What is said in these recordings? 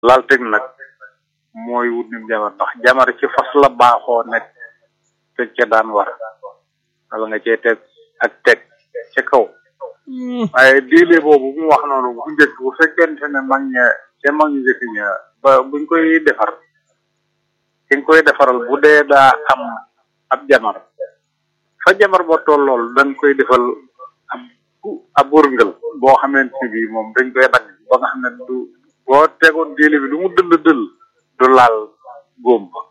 lal teg nag mooy wut nim jamar ndax jamar ci fas la baaxoo nekk teg ca daan war wala nga cee teg ak teg ca kaw waaye diile boobu mu wax noonu bu njëkk bu fekkente ne mag ña ca mag ñu njëkk ña ba buñ koy defar ki nga koy defaral bu dee daa am ab jamar fa jamar ba tollool dañ koy defal ab ab wërngël boo xamante bi moom dañ koy dagg ba nga xam ne du boo tegoon diile bi lu mu dëll dëll du laal góom ba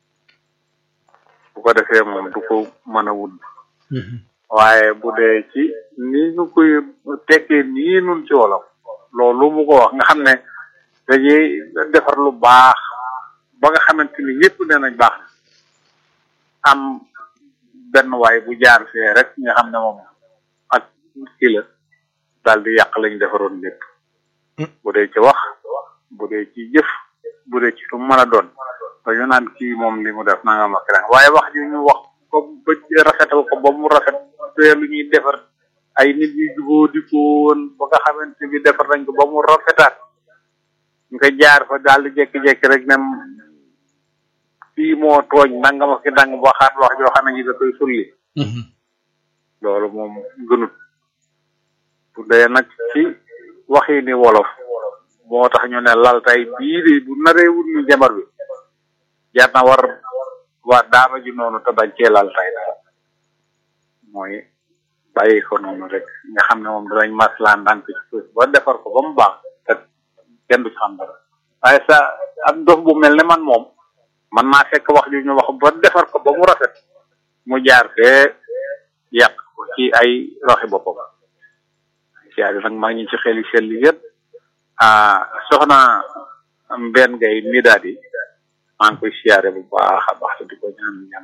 bu ko defee moom du ko mën a wut waaye bu dee ci ni ñu koy tekkee nii nun ci wolof loolu mu ko wax nga xam ne dañuy defar lu baax ba nga xamante ni ñëpp nee nañ baax na am benn waay bu jaar fee rek nga xam ne moom ak kii la daal di yàq lañ defaroon lépp bu dee ci wax bu dee ci jëf bu dee ci lu mën a doon dañu naan kii moom li mu def nanga ma keneen waaye wax ju ñu wax ko ba rafetal ko ba mu rafet te lu ñuy defar ay nit yu jubóo di ko woon ba nga xamante bi defar nañ ko ba mu rafetaat nga jaar fa daal di jékki-jékki rek nem kii moo tooñ nanga ma ki dang waxaat wax joo xam ne ñi da koy sulli loolu moom gënut bu dee nag ci waxi ni wolof moo tax ñu ne lal tay bii de bu naree wut ni jabar bi jar na war waa daama ji noonu te bañ cee lal tay dara mooy bàyyi ko noonu rek nga xam ne moom danañ maslaan ndànk ci suuf ba defar ko ba mu baax te kenn du ci xam dara waaye sa am dof bu mel ne man moom man naa fekk wax ju ñu wax ba defar ko ba mu rafet mu jaar fee yàq ko ci ay roxi boppam siyaare nag maa ngi ci xel yi sell yëpp ah soxna mbenn ngay mi daal di maa ngi koy siyaare bu baax a baax te di ko ñaan ñaan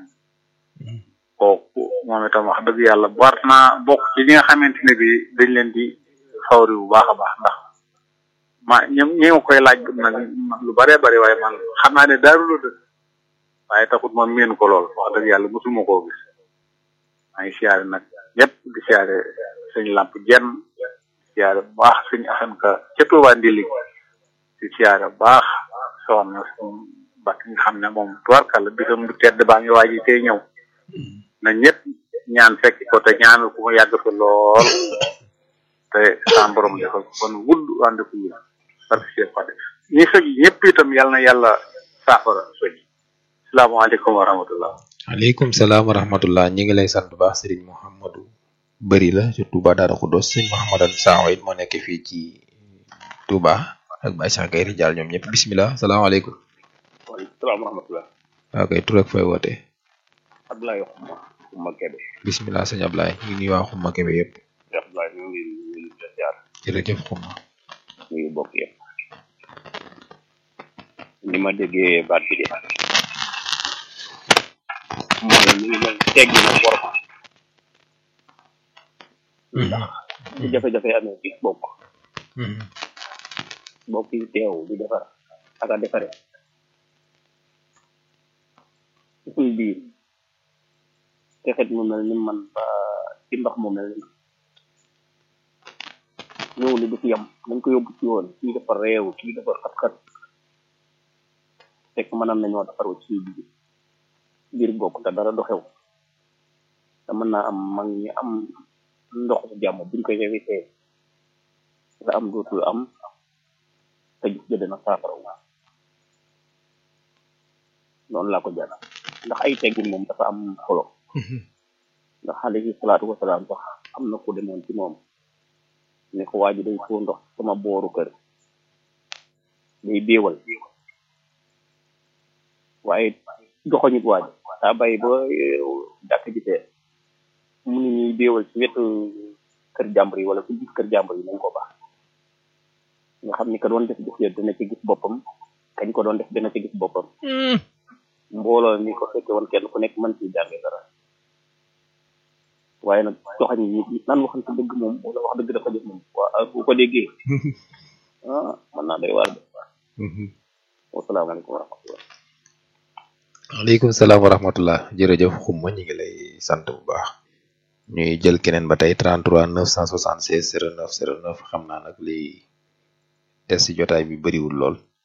kooku moom itam wax dëgg yàlla war naa bokk ci ñi nga xamante ne bi dañ leen di fawri bu baax a baax ndax ma ñoom ñi ma koy laaj nag lu bëree bëri waaye man xam naa ne daaru la dëkk waaye taxut ma miin ko lool wax dëgg yàlla mosuma koo gis maa ngi siyaare nag ñëpp di siyaare suñ làmp jenn siyaare bu baax suñ asan ka ca Tuubaa ndili di siyaare bu baax soxna suñ bakk nga xam ne moom tubarkàlla bisam du tedd baa ngi waaji tey ñëw na ñëpp ñaan fekk ko te ñaanal ku mu yàgg fa lool te sa borom defal ko kon wudd ànd ko yi parce que pas ñi soj ñëpp itam yàlla na yàlla saafara soj salaamaaleykum wa rahmatullah aleykum salaam wa rahmatullah ñi ngi lay sant bu baax sëriñ Mouhamadou bëri la ci Touba Daara Khoudoss sëriñ Mouhamadan Sakho it moo nekk fii ci Touba ak Baye Cheikh Gaye Rijaal ñoom ñëpp bismillah salaamaaleykum waaleykum salaam wa rahmatullah waaw kay tur ak fooy wootee Abdoulaye Xuma Xuma Kebe bismillah sëñ Ablaye ñu ngi nuyu waa Xuma Kebe yëpp Abdoulaye ñu ngi ñu ngi ziar jërëjëf Xuma ñu ngi bokk yëpp ni ma déggee baat bi de mooy ñu ngi mel teggi na worma ndax bu jafe-jafe amee ci bokk bokk yi teew di defar ak a defare ci suñ biir te xet mu mel ni man ba ci ndox mu mel ni ñëw li du fi yam nañ ko yóbbu ci woon kii dafa réew kii dafa xat-xat fekk mënam nañoo defaru ci biir biir bokk te dara du xew te mën naa am mag ñi am ndox su jàmm buñ koy éviter la am dootul am te gis nga dina saafara wu noonu laa ko jàll ndax ay teggin moom dafa am solo ndax alayhi salaatu wasalaam sax am na ku demoon ci moom ne ko waa ji day foo ndox sama booru kër day béewal waaye doxoñit waa ji daa bàyyi ba jàkk ji tee mu ni ñuy béewal ci wetu kër jàmbur yi wala ci gis kër jàmbur yi nañ ko baax nga xam ni ka doon def jëf ya dina ci gis boppam kañ ko doon def dina ci gis boppam mbooloo mi ko fekke woon kenn ku nekk mën ci jànge dara waaye nag joxañ yi nan waxante dëgg moom wala wax dëgg dafa jëf moom waa bu ko déggee ah mën naa doy waar de wasalaamaaleykum wa rahmatullah aleykum salaam wa rahmatullah jërëjëf xumma ñu ngi lay sant bu baax ñuy jël keneen ba tey 33 976 09 09 xam naa nag li des ci jotaay bi bëriwul lool